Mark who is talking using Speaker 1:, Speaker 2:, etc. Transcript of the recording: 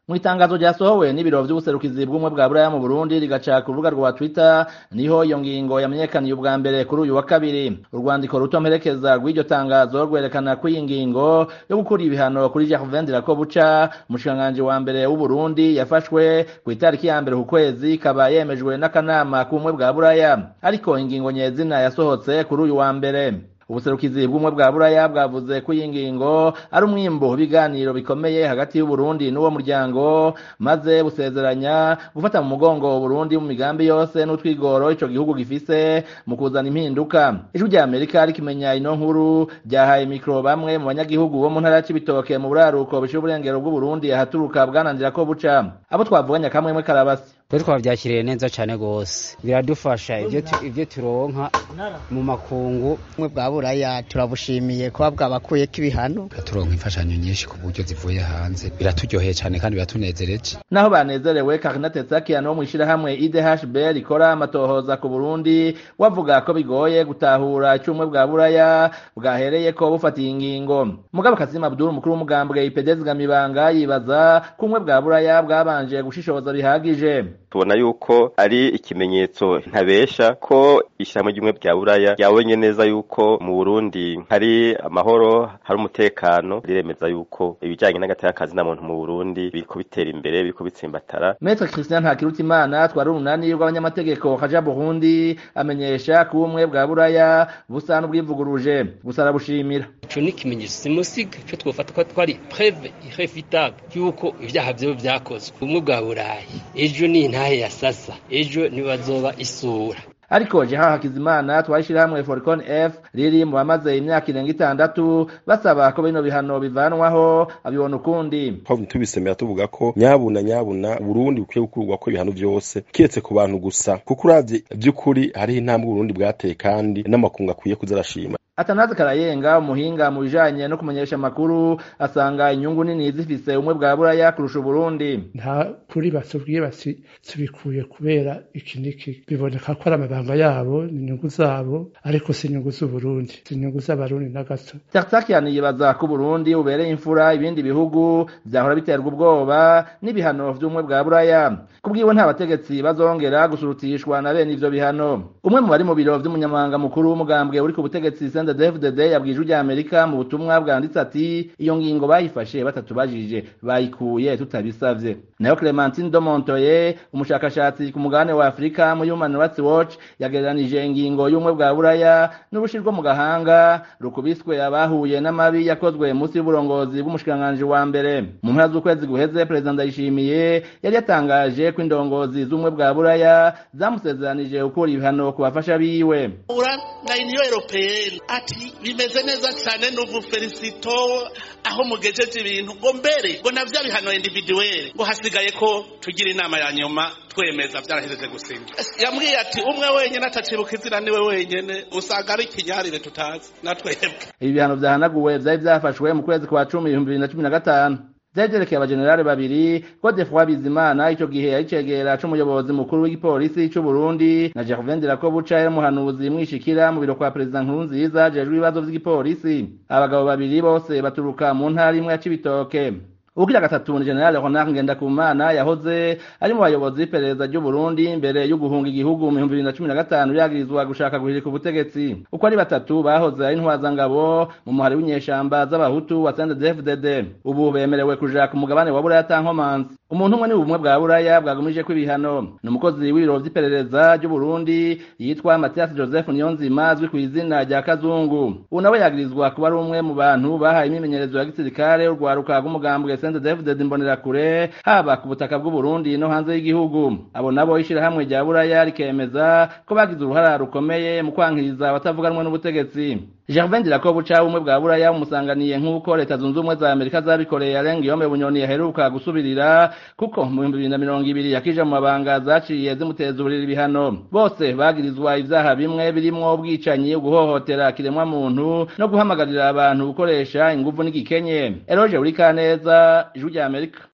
Speaker 1: mu itangazo ryasohowe n'ibiro vy'ubuserukizi bw'umwe bwa buraya mu burundi rigaca ku rubuga rwa twitter niho iyo ngingo yamenyekaniye ubwa mbere kuri uyu wa kabiri urwandiko ruto mperekeza rw'iryo tangazo rwerekana ko iyi ngingo yo gukura ibihano kuri Gervain Dirakobuca umushikiranganji wa mbere w'uburundi yafashwe ku itariki ya mbere ku kwezi ikaba yemejwe n'akanama k'ubumwe bwa buraya ariko ingingo nyezina yasohotse kuri uyu wa mbere ubuserukizi bw'umwe bwa buraya bwavuze ko iyi ngingo ari umwimbo w'ibiganiro bikomeye hagati y'uburundi n'uwo muryango maze busezeranya gufata mu mugongo uburundi mu migambi yose n'utwigoro ico gihugu gifise mu kuzana impinduka ijwi rya amerika rikimenya ino nkuru ryahaye mikro bamwe mu banyagihugu bo mu ntara y'ibitoke mu buraruko bishira uburengero bw'uburundi ahaturuka bwananzira ko buca abo twavuganya kamwemwe karabasi
Speaker 2: twe twabyakiriye neza cyane rwose biradufasha ibyo turonka mu makungu
Speaker 3: bumwe bwa buraya turabushimiye kuba bwabakuyeko ibihano
Speaker 4: turonka imfashanyo nyinshi ku buryo zivuye hanze biraturyoheye cyane kandi biratunezereje
Speaker 1: naho banezerewe karina tetsakian wo mw'ishirahamwe idhb rikora amatohoza ku burundi wavuga ko bigoye gutahura icumwe bwa buraya bwahereyeko bufatiye ingingo mugabo kazima abdul umukuru w'umugambwe ipedezi gamibanga yibaza ko ubumwe bwa buraya bwabanje gushishoza bihagije
Speaker 5: tubona yuko ari ikimenyetso ntabesha ko ishyirahamwe ry'ubumwe bya buraya ryabonye neza yuko mu burundi hari amahoro hari umutekano riremeza yuko ibijyanye n'agatakazi na muntu mu burundi biriko bitera imbere biriko bitsimbatara
Speaker 1: metre christian ntakirutimana twari urunani rw'abanyamategeko kaja burundi amenyesha ko ubumwe bwa buraya busa n'ubwivuguruje gusa arabushimira
Speaker 6: ico ni ikimenyetso simusiga ico twofata ko twari preve irrefutable yuko ivyaha vyewe vyakozwe ubumwe bwa burayi ejo ni intahe ya sasa ejo nibazoba isura
Speaker 1: ariko jeha hakizimana twashira hamwe forcon f riri mu bamaze imyaka irenga itandatu basaba ko bino bihano bivanwaho abibona ukundi
Speaker 7: twavuye tubisemera tuvuga ko nyabuna nyabuna burundi bukwiye gukurwa ko ibihano vyose kiretse ku bantu gusa kuko uravye vy'ukuri hariho intambwe uburundi bwateye kandi n'amakungu akwiye kuzarashima
Speaker 1: atanazi karayenga umuhinga mu bijanye no kumenyesha amakuru asanga inyungu nini zifise umwe bwa buraya kurusha uburundi
Speaker 8: nta kuri batubwiye bati tubikuye kubera iki niki biboneka ko ari amabanga yabo ni inyungu zabo ariko si inyungu z'uburundi si inyungu z'abarundi na gato
Speaker 1: tartakian yibaza ko uburundi bubereye imfura ibindi bihugu vyahora biterwa ubwoba n'ibihano vy'umwe bwa buraya kubwiwe nta bategetsi bazongera gusurutishwa na bene ivyo bihano umwe mu bari mu biro vy'umunyamabanga mukuru w'umugambwe uri ku butegetsi CNDD-FDD yabwije ujya Amerika mu butumwa bwanditse ati iyo ngingo bayifashe batatubajije bayikuye tutabisavye nayo Clementine Domontoye umushakashatsi ku mugabane wa Afrika mu Human Rights Watch yagereranije ingingo y'umwe bwa buraya n'urushirwa mu gahanga rukubiswe abahuye n'amabi yakozwe munsi y'uburongozi bw'umushikiranganji wa mbere mu mpera z'ukwezi guheze Perezida Ndayishimiye yari yatangaje ko indongozi z'umwe bwa buraya zamusezeranije gukura ibihano ku bafasha biwe
Speaker 9: na Union Européenne ati bimeze neza cyane n'ubu felicito aho mugejeje ibintu ngo mbere ngo navyo bihano individuel ngo hasigaye ko tugira inama ya nyuma twemeza byarahejeje gusinya yambwiye ati umwe wenyene atacibuka izina niwe wenyene usanga ari ikinyarire tutazi natwebwe
Speaker 1: ibi bihano vyahanaguwe vyari vyafashwe mu kwezi kwa cumi ibihumbi bibiri na cumi na gatanu vyagerekeye abajenerali babiri Godefroid Bizimana ico gihe yari cegera c'umuyobozi mukuru w'igipolisi c'u Burundi na Gervain Dirakobuca yari umuhanuzi mwishikira mu biro kwa Perezida Nkurunziza ajejwe ibibazo vy'igipolisi abagabo babiri bose baturuka mu ntara imwe ya Cibitoke ugira gatatu ni General Ronald Ngendakumana yahoze ari mu bayobozi b'iperereza ry'u Burundi mbere yo guhunga igihugu mu 2015 yagirizwa gushaka guhirika ubutegetsi uko ari batatu bahoze ari intwazangabo mu muhari w'inyeshamba z'abahutu wa CNDD-FDD ubu bemerewe kuja ku mugabane wa Buraya tankomanzi umuntu umwe ni ubumwe bwa Buraya bwagumije ko ibihano ni umukozi w'ibiro vy'iperereza ry'u Burundi yitwa Mathias Joseph Niyonzima azwi ku izina rya Kazungu ubu nawe yagirizwa kuba ari umwe mu bantu bahaye imyimenyerezo ya gisirikare urwaruka rw'umugambwe CNDD-FDD Imbonerakure haba ku butaka bw'u Burundi no hanze y'igihugu abo nabo ishirahamwe rya Buraya rikemeza ko bagize uruhara rukomeye mu kwankiriza abatavuganwe n'ubutegetsi Gervain Dirakobuca umwe bwa Buraya umusanganiye nk'uko leta zunze ubumwe za Amerika zabikoreye arenga yome bunyoni yaheruka gusubirira kuko mu 2020 yakije mu mabanga zaciye zimuteza uburiri ibihano bose bagirizwa ivyaha bimwe birimwo ubwicanyi guhohotera kiremwa muntu no guhamagarira abantu gukoresha inguvu n'igikenye Eroge Urikaneza ijwi rya Amerika